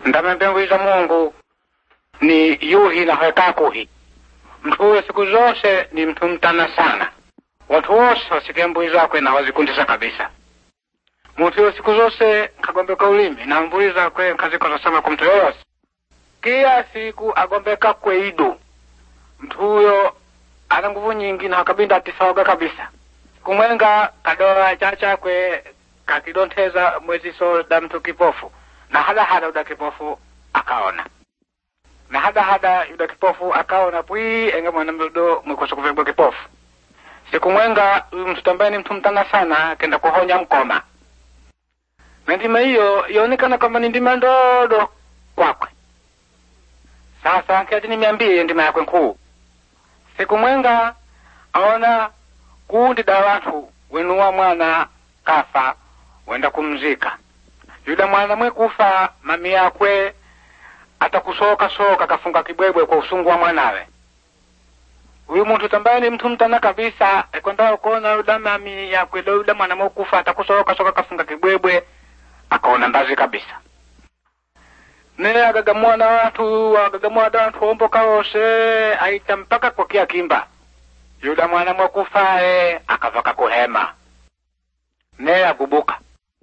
ndamembengwiza mungu ni yuhi na hwekakuhi mtu huyo siku zose ni mtu mtana sana watu wose wasike mbui zakwe na wazikundisa kabisa muntu huyo siku zose kagombeka ulimi na mbui zakwe kazikosasama kwa mtu yoyose kila siku agombeka kweidu mtu huyo ana nguvu nyingi na akabinda atisaoga kabisa kumwenga kadoa chachakwe kakidonteza mweziso da mtu kipofu na hada hada yuda kipofu akaona na hada hada yuda kipofu akaona pwi enge mwana mdodo mwikosa kuvegwa kipofu siku mwenga huyu mtu ambaye ni mtu mtana sana kenda kuhonya mkoma na ndima hiyo ionekana kwamba ni ndima ndodo kwakwe sasa kiati nimiambie ndima yakwe nkuu siku mwenga aona kundi da watu wenuwa mwana kafa wenda kumzika yuda mwana mwe kufa mami yakwe atakusoka soka kafunga kibwebwe kwa usungu wa mwanawe huyu muntu tambaye ni mtu mtana kabisa ekwenda kuona yuda mami yakwe do yuda mwana mwe kufa atakusoka soka kafunga kibwebwe akaona ndazi kabisa ne agagamua na watu agagamua da watu omboka wose aita mpaka kwa kia kimba yuda mwana mwe kufae akavaka kuhema ne agubuka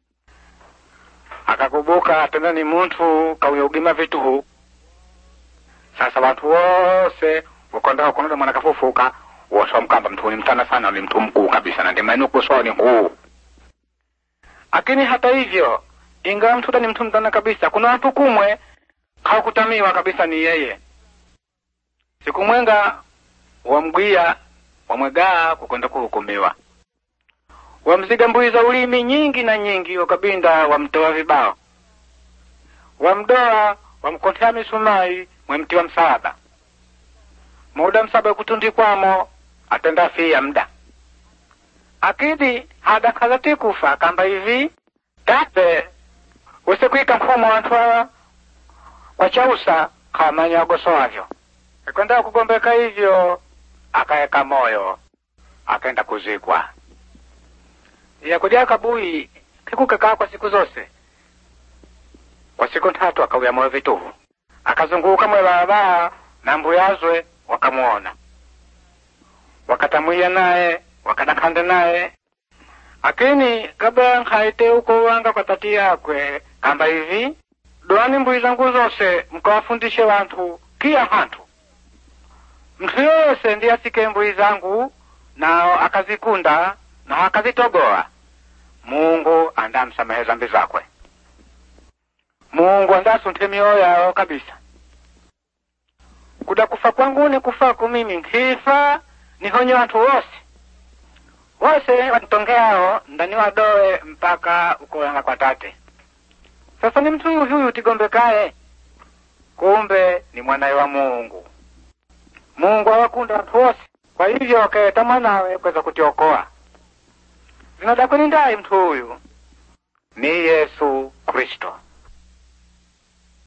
akakubuka tena ni muntu kauyaugima vituhu sasa watu wose wakondaa kunoda mwana kafufuka wose wamkamba mtu ni mtana sana ni mtu mkuu kabisa na ndimaini kusoa ni huu lakini hata hivyo ingawa mtuda ni mtu mtana kabisa kuna watu kumwe hawakutamiwa kabisa ni yeye siku mwenga wamgwia wamwegaa kukwenda kuhukumiwa wamziga mbui za ulimi nyingi na nyingi wakabinda wamtoa vibao wamdoa wamkotea misumai mwemti wa msaaba muda msaba kutundikwamo atenda fia mda akidi hada kazati kufa kamba hivi tape usikuika mfumo wantu hawa kwa chausa kamanya wagosoavyo ikwenda kugombeka hivyo akaeka moyo akaenda kuzikwa yakudia kabui kikukekaa kwa siku zose kwa siku tatu akauya moyo vituhu akazunguka mwe barabara na mbuyazwe wakamuona wakatamwiya naye wakadakande naye akini kabla nkaite uko wanga kwa tati yakwe kamba hivi doani mbui zangu zose mkawafundishe wantu kia hantu mtu yose ndiye asike mbui zangu nao akazikunda na akazitogoa mungu andamsamehe zambi zakwe mungu andasunte mioyo yao kabisa kuda kufa kwangu ni kufaku mimi nkifa nihonye watu wose wose wanitongeao ndani wadoe mpaka ukoyanga kwa tate sasa ni mtu huyu tigombekaye kumbe ni mwanawe wa mungu mungu awakunda watu wose kwa hivyo akaeta mwanawe kweza kutiokoa zinadakweni ndaye mtu huyu ni yesu kristo